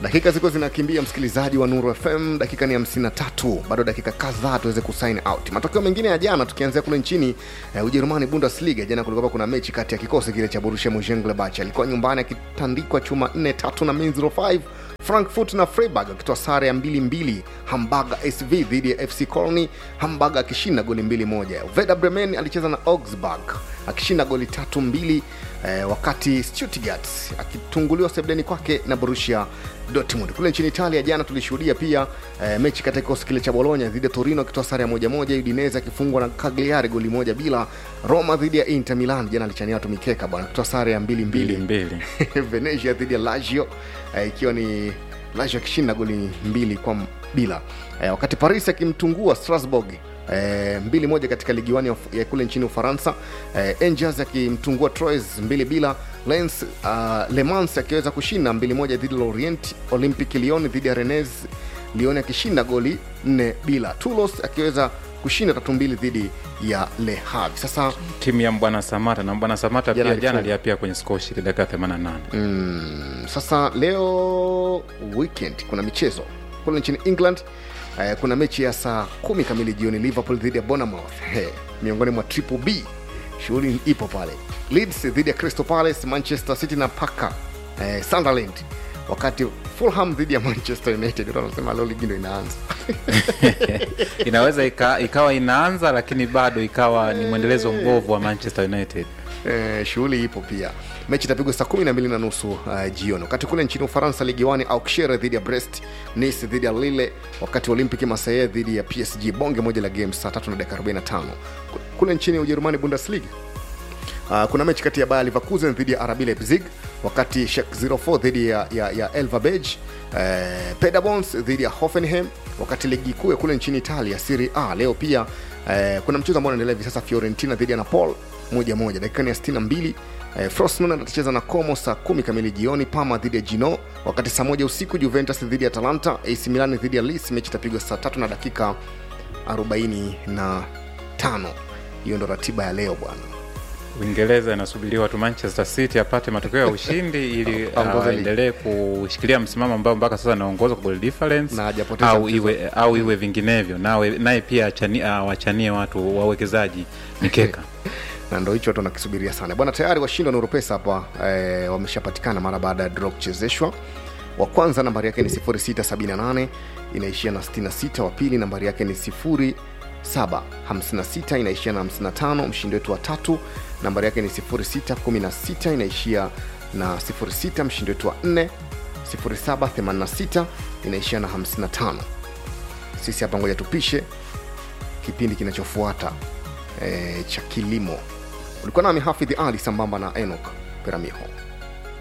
dakika ziko zinakimbia msikilizaji wa nuru fm dakika ni 53 bado dakika kadhaa tuweze kusign out matokeo mengine ya jana tukianzia kule nchini eh, ujerumani bundesliga jana kulikuwa kuna mechi kati ya kikosi kile cha borussia monchengladbach alikuwa nyumbani akitandikwa chuma 4 tatu na Mainz 05 frankfurt na freiburg akitoa sare ya 22 hamburger sv dhidi ya fc colony hamburger akishinda goli 21 veda bremen alicheza na augsburg akishinda goli tatu mbili eh, wakati stuttgart akitunguliwa sebdeni kwake na borussia dortmund kule nchini italia jana tulishuhudia pia eh, mechi katika kikosi kile cha bologna dhidi ya torino akitoa sare ya moja moja udinese akifungwa na cagliari goli moja bila roma dhidi ya inter milan jana alichania watu mikeka bwana akitoa sare ya mbili mbili mbili mbili venezia dhidi ya lazio eh, ikiwa ni lazio akishinda goli mbili kwa m- bila eh, wakati paris akimtungua strasbourg Eh, mbili moja katika ligi wani ya Uf- ya kule nchini ufaransa eh, angels akimtungua troyes mbili bila lens uh, le mans akiweza kushinda mbili moja dhidi ya lorient olympic lyon dhidi ya renes lyon akishinda goli nne bila tulos akiweza kushinda tatu mbili dhidi ya le havre sasa timu ya mbwana samata na mbwana samata Jana pia jana alifunga. aliapia kwenye skoshi dakika 88 mm, sasa leo weekend kuna michezo kule nchini england eh, kuna mechi ya saa kumi kamili jioni liverpool dhidi ya bonamouth hey, miongoni mwa triple b shughuli ipo pale leeds dhidi ya crystal palace manchester city na paka eh, sunderland wakati fulham dhidi ya manchester united Watu wanasema leo ligi ndo inaanza inaweza ika, ikawa inaanza lakini bado ikawa ni mwendelezo mbovu wa manchester united Eh, shughuli ipo pia mechi itapigwa saa kumi na mbili na nusu uh, jioni wakati kule nchini ufaransa ligi wani auxerre dhidi ya brest nice dhidi ya lille wakati olympic marseille dhidi ya psg bonge moja la game saa tatu na dakika 45 Ku- kule nchini ujerumani bundesliga Uh, kuna mechi kati ya Bayer Leverkusen dhidi ya RB Leipzig, wakati Schalke 04 dhidi ya, ya, ya Elverbej, uh, Paderborn dhidi ya Hoffenheim, wakati ligi kuu ya kule nchini Italia Serie A leo pia uh, kuna mchezo ambao unaendelea hivi sasa, Fiorentina dhidi ya Napoli moja moja, dakika ni ya 62. Uh, Frosinone atacheza na Como saa kumi kamili jioni, Parma dhidi ya Gino, wakati saa moja usiku Juventus dhidi ya Atalanta, AC Milan dhidi ya Lecce, mechi itapigwa saa tatu na dakika 45. Hiyo ndo ratiba ya leo bwana. uingereza inasubiriwa tu manchester city apate matokeo ya ushindi ili Aongoze ligi. aendelee kushikilia msimamo ambao mpaka sasa anaongoza kwa goal difference Na hajapoteza au mchezo. iwe, au iwe vinginevyo nawe naye pia achani- ah, wachanie watu wawekezaji mikeka na ndo hicho watu wanakisubiria sana bwana tayari washindi wa nurupesa hapa eh, wameshapatikana mara baada ya draw kuchezeshwa wa kwanza nambari yake ni 678 inaishia na 66 wa pili nambari yake ni 0756 inaishia na 55 mshindi wetu wa tatu nambari yake ni 0616 inaishia na 06 mshindi wetu wa 4 0786 inaishia na 55 sisi hapa ngoja tupishe kipindi kinachofuata e, cha kilimo ulikuwa nami hafidhi ali sambamba na enok peramiho